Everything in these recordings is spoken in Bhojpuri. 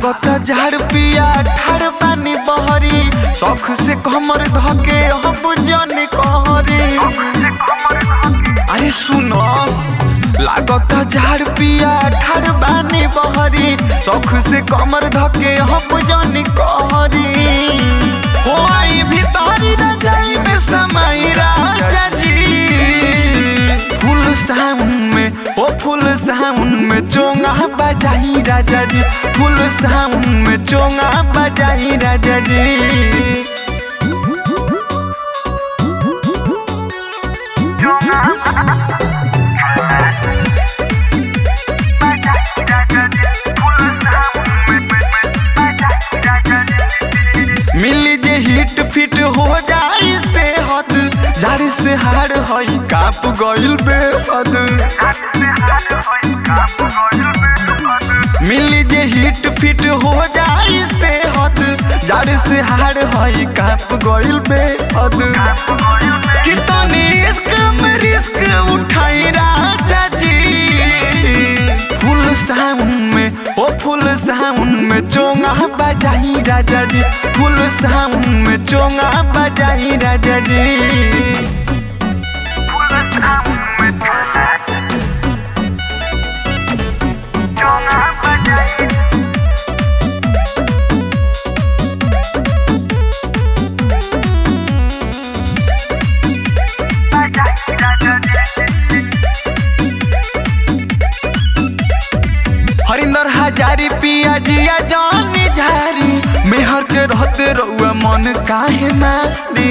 लागत झाड़ पिया ठाड़ पानी बहरी शौख से कमर धके हम जन कहरी अरे सुनो लागत झाड़ पिया ठाड़ पानी बहरी शौख से कमर धके हम जन कहरी हो आई भीतरी रजाई में समाई राजा जी फुल साउंड में ओ फुल साउंड में चोंगा बजाई राजा जी फुल साउंड में चोंगा बजाई राजा जी मिली जे हिट फिट हो जाई से हद जारी से हार हई काप गइल बेहद मिली जे हिट फिट हो जाई से हद जारी से हार हई काप गइल बेहद कितनी इश्क में रिस्क उठाई राजा जी फुल साउंड में ओ फुल साउंड में चोंगा बजाई राजा जी फुल साउंड में चोंगा बजाई राजा जी हरिंदर हजारी पिया जिया जानी झारी मेहर के रहते रहुआ मन काहे मारी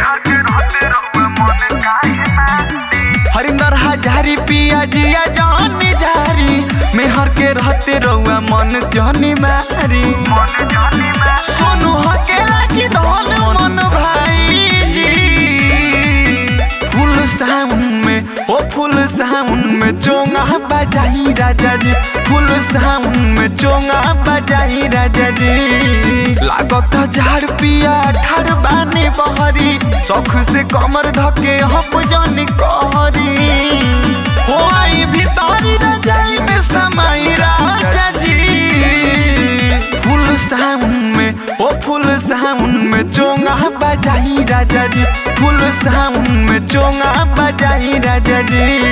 हरिंदर हजारी पिया जिया जानी झारी मेहर के रहते रहुआ मन जानी मारी सोनू हकेला की धन मन भाई जी फुल साउंड में ओ फुल साउंड में चोंगा बजाई राजा जी फुल साउंड में चोंगा बजाई राजा जी लागत झाड़ पिया ठाड़ बानी बहरी शौख से कमर धके हम जानी कहरी हो आई भीतरी रजाई में समाई राजा जी फुल साउंड में ओ फुल साउंड में चोंगा बजाई राजा जी फुल साउंड में चोंगा बजाई राजा जी